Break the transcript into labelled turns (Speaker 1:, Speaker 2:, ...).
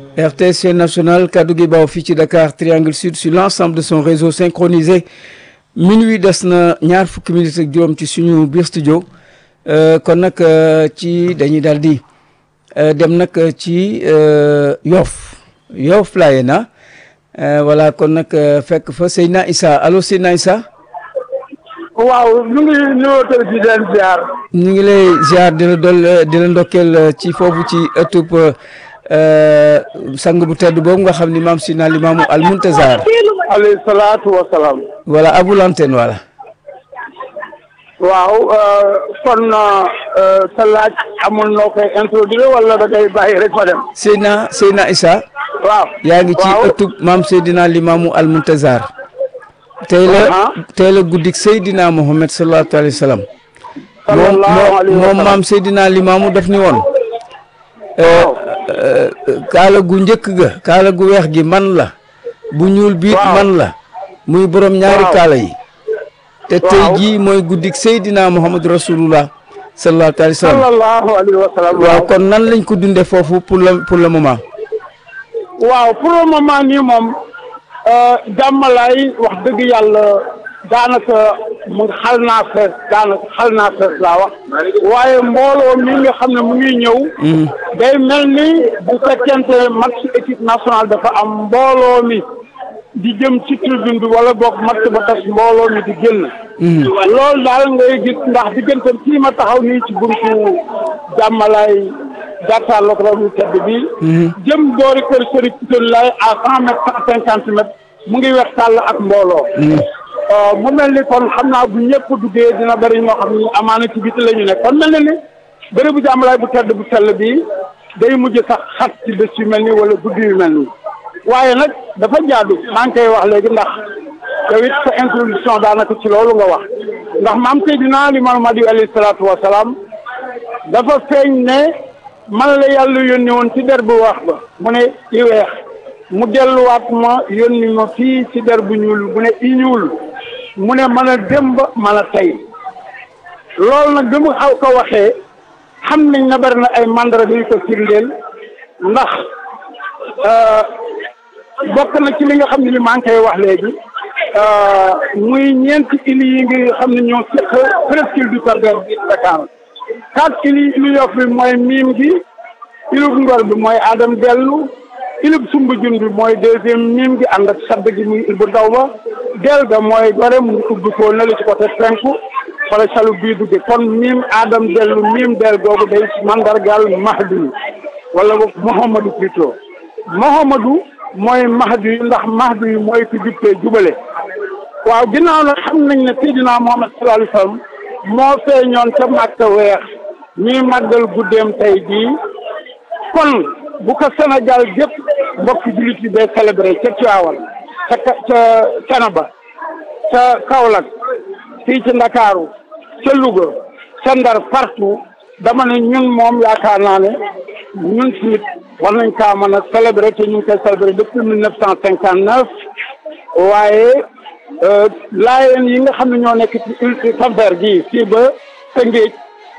Speaker 1: RTS national kaddu gi baaw fii ci Dakar Triangle Sud sur l'ensemble de son réseau synchronisé minuit des na ñaar fukki minutes ak juróom ci suñu biir studio kon nag ci dañuy daal di dem nag ci Yoff Yoff laaye na voilà kon nag fekk fa Seydina Issa allo Seydina Issa
Speaker 2: waaw ñu ngi nuyoo tey di leen ziar.
Speaker 1: ñu ngi lay ziar di la dol di la ndokkeel ci foofu ci ëttub sang bu tedd boobu nga xam ni maam Sina Limaamu Al Muntazar.
Speaker 2: alayhi salaatu wa salaam.
Speaker 1: voilà à vous l'antenne voilà.
Speaker 2: waaw kon sa laaj amul noo koy introduire wala da ngay bàyyi rek fa dem.
Speaker 1: Seydina Seydina Issa.
Speaker 2: waaw
Speaker 1: yaa ngi ci ëttub maam Seydina Limaamu Al Muntazar. tey la tey la guddik Seydina Mohamed sallallahu alayhi wa sallam.
Speaker 2: sallallahu alayhi wa
Speaker 1: moom
Speaker 2: sallam
Speaker 1: maam Seydina Limaamu daf ni woon. kaala gu njëkk ga kaala gu weex gi man la. bu ñuul biit
Speaker 2: waaw.
Speaker 1: man la. muy borom ñaari
Speaker 2: waaw.
Speaker 1: kaala yi. te tey
Speaker 2: waaw.
Speaker 1: jii mooy guddik Seydina Mohamed rasulullah sallallahu alayhi wa sallam.
Speaker 2: sallallahu alayhi wa sallam.
Speaker 1: waaw kon nan lañ ko dundee foofu pour le pour le moment.
Speaker 2: waaw pour le moment nii moom jàmmalaay wax dëgg yàlla daanaka mu xal naa fees daanaka xal naa fees laa wax waaye mbooloo mi nga xam ne mu ngi ñëw day mel ni bu fekkente match équipe nationale dafa am mbooloo mi di jëm ci tribune bi wala boog match ba tas mbooloo mi di génn loolu daal ngay gis ndax diggante fii ma taxaw nii ci buntu jàmmalaay jàkkaarloog raw yu tedd bi jëm boori kër Serigne Piton lay à cent mètres cent cinquante mètres mu ngi wex tàll ak mbooloo mu mel ni kon xam naa bu ñëpp duggee dina bëri ñoo xam ni amaana ci biti la ñu nekk kon mel na ni bëri bu jàmmalaay bu tedd bu sell bi day mujj sax xat ci bés yu mel nii wala guddi yu mel nii waaye nag dafa jaadu maa ngi koy wax léegi ndax yow it sa introduction daanaka ci loolu nga wax ndax maam Seydina Limaamu Mahdi alayhi salaatu wa salaam dafa feeñ ne man la yàlla yónni woon ci der bu wax ba mu ne i weex mu delluwaat ma yónni ma fii ci der bu ñuul mu ne i ñuul mu ne mën a démb mën a tey loolu nag bi mu xaw ko waxee xam nañ na bari na ay mandarga yu ko firndeel ndax bokk na ci li nga xam ne li maa ngi koy wax léegi muy ñeenti îles yi nga xam ne ñoo seq presqu'île du Cap-Vert bi Dakar quatre îles yi Yoff bi mooy miim gi ilub ngor bi mooy Adam dellu ilub Sumbujun bi mooy deuxième miim gi ànd ak sadd gi muy il bu ndaw ba del ga mooy gore mu ubbi ko na li ci côté penku wala salu bii dugge kon miim Adam dellu miim del googu day mandargal Mahdi wala boog Mouhamadou plutôt Mouhamadou mooy Mahdi ndax Mahdi mooy ku jubtee jubale waaw ginnaaw nag xam nañ ne Seydina Muhammad sallallahu alayhi wa sallam moo feeñoon ca Màkka weex ñuy màggal guddeem tey jii kon bu ko Sénégal gépp mbokki jullit yi day célébré ca Tiwaawan ca ca Canaba ca Kaolack fii ci Ndakaaru ca Louga ca Ndar partout dama ne ñun moom yaakaar naa ne ñun tamit war nañ kaa mën a célébrer te ñu ngi koy célébrer depuis mille neuf cent cinquante neuf waaye laayeen yi nga xam ne ñoo nekk ci Cap-Vert gii fii ba Tëngéej